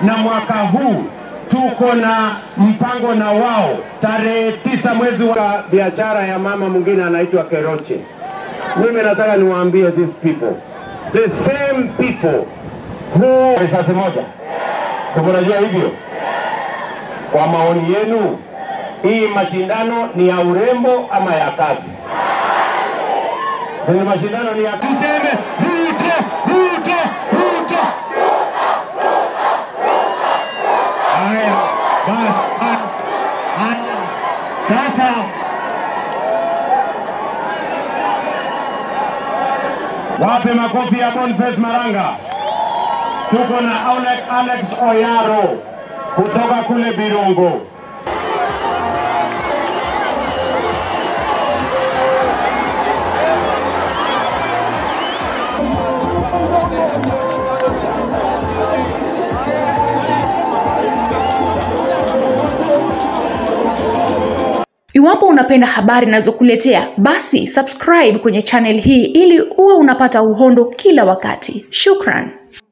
na mwaka huu tuko na mpango na wao tarehe tisa mwezi wa biashara ya mama mwingine anaitwa Keroche. Mimi nataka niwaambie these people, the same people who risasi moja, si mnajua hivyo? Kwa maoni yenu, hii mashindano ni ya urembo ama ya kazi? Si ni mashindano ni ya tuseme Ruto, Ruto, Ruto. Haya, basi basi. Haya, sasa wape makofi ya Boniface Maranga. Tuko na Alex, Alex Oyaro kutoka kule Birungo. Iwapo unapenda habari ninazokuletea basi subscribe kwenye channel hii ili uwe unapata uhondo kila wakati. Shukran.